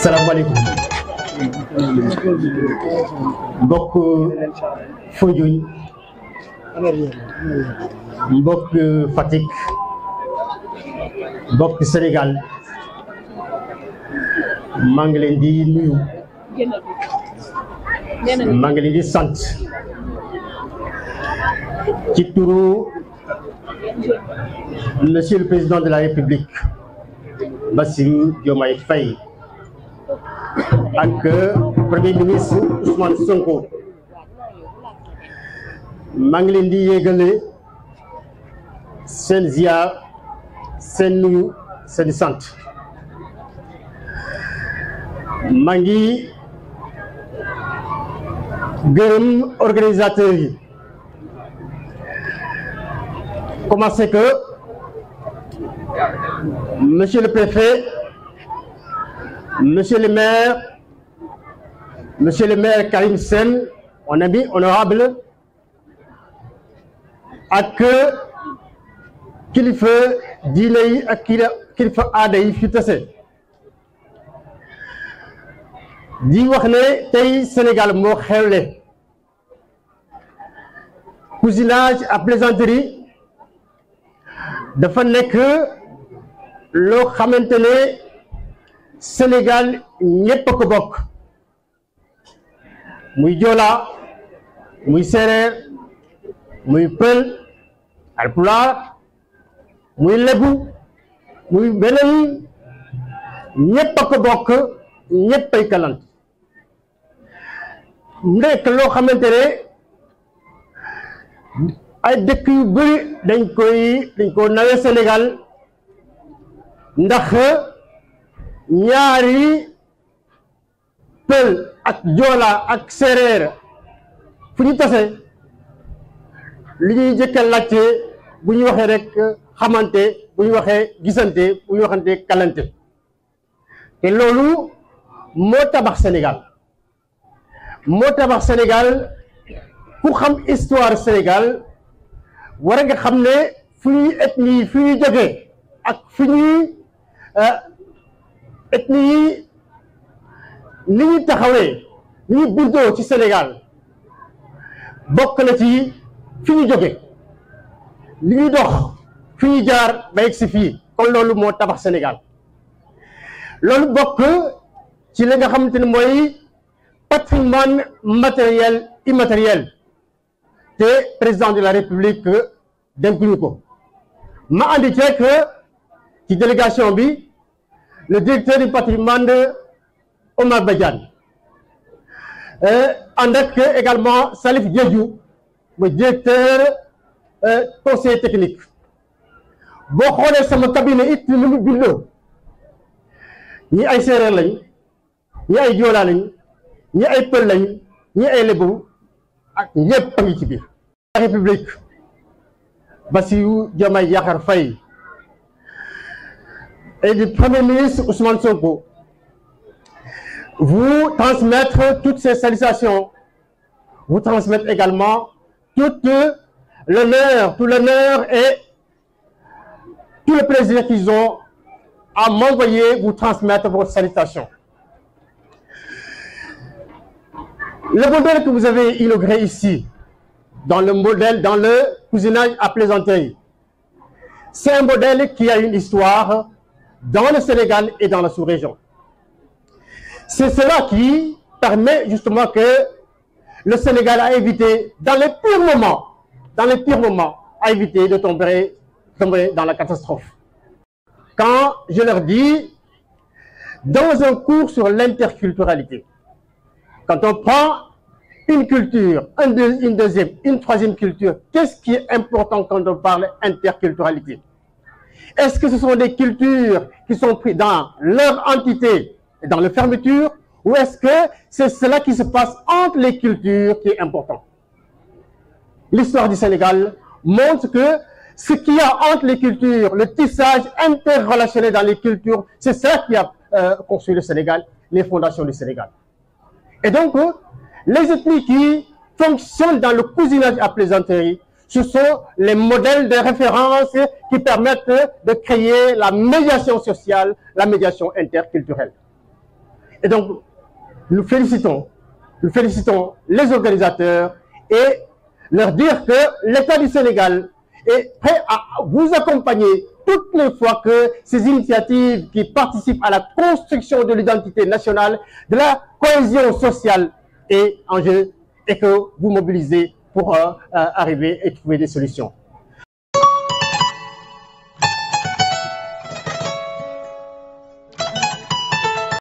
salaamaaleykum mbokk Foundiougne mbokk Fatick mbokk Sénégal maa ngi leen di nuyu maa ngi leen di sant ci turu monsieur le président de la République Bassirou Diomaye Faye ak premier ministre Ousmane Sonko maa ngi leen di yéegale seen ziar seen nuyu seen sant maa ngi gërëm organisateurs yi commencé que monsieur le préfet monsieur le maire monsieur le maire Karim Sène mon ami honorable ak kilifa diine yi ak kilifa aada yi fi tase di wax ne tey Sénégal moo xewle cousinage à plaisanterie dafa nekk loo xamante ne Sénégal ñépp a ko bokk muy Joola muy Séeréer muy Pël Alpulaar muy Lebu muy beneen ñépp a ko bokk ñépp ay kalant nekk loo xamante ne ay dëkk yu bëri dañ koy dañ ko nawe Sénégal ndax ñaari pël ak joola ak séeréer fu ñu tase li ñuy jëkka laajte bu ñu waxee rek xamante bu ñu waxee gisante bu ñu waxante kalante te loolu moo tabax Sénégal moo tabax Sénégal ku xam histoire Sénégal war nga xam ne fu ñuy ethnie fu ñuy jógee ak fu ñuy ethnie yi ni ñu taxawee ni ñu bindoo ci Sénégal bokk na ci fi ñu jóge li ñuy dox fi ñu jaar ba yegg si fii kon loolu moo tabax Sénégal loolu bokk ci li nga xamante ne mooy patrimoine matériel immatériel te président de la République dénkuñu ko ma andi ceek ci délégation bi le directeur du patrimoine Omar Badiane ànd ak également Salif Diédhiou mooy directeur conseil technique boo xoolee sama cabinet it ni mu bindoo ñi ay séeréer lañ ñi ay joolaa lañ ñi ay pël lañ ñi ay lébu ak ñëpp a ngi ci biir la république Bassirou Diomaye Diakhar Faye et du premier ministre Ousmane Sonko vous transmettre toutes ces salutations vous transmettre également tout l'honneur tout l'honneur et tout le plaisir qu'ils ont à m'envoyer vous transmettre vos salutations le modèle que vous avez inauguré ici dans le modèle dans le cousinage à plaisanterie c'est un modèle qui a une histoire dans le Sénégal et dans la sous-région c'est cela qui permet justement que le Sénégal a évité dans les pires moments dans les pires moments a évité de tomber tomber dans la catastrophe quand je leur dis dans un cours sur l'interculturalité quand on prend une culture, un deux, une deuxième, une troisième culture, qu'est-ce qui est important quand on parle interculturalité Est-ce que ce sont des cultures qui sont prises dans leur entité et dans leur fermeture ou est-ce que c'est cela qui se passe entre les cultures qui est important L'histoire du Sénégal montre que ce qu'il y a entre les cultures, le tissage interrelationnel dans les cultures, c'est ça qui a euh, construit le Sénégal, les fondations du Sénégal. Et donc, euh, les ethnies qui fonctionnent dans le cousinage à plaisanterie, ce sont les modèles de référence qui permettent de créer la médiation sociale, la médiation interculturelle. Et donc, nous félicitons, nous félicitons les organisateurs et leur dire que l'État du Sénégal est prêt à vous accompagner toutes les fois que ces initiatives qui participent à la construction de l'identité nationale, de la cohésion sociale est en jeu et que vous mobilisez pour euh, arriver et trouver des solutions.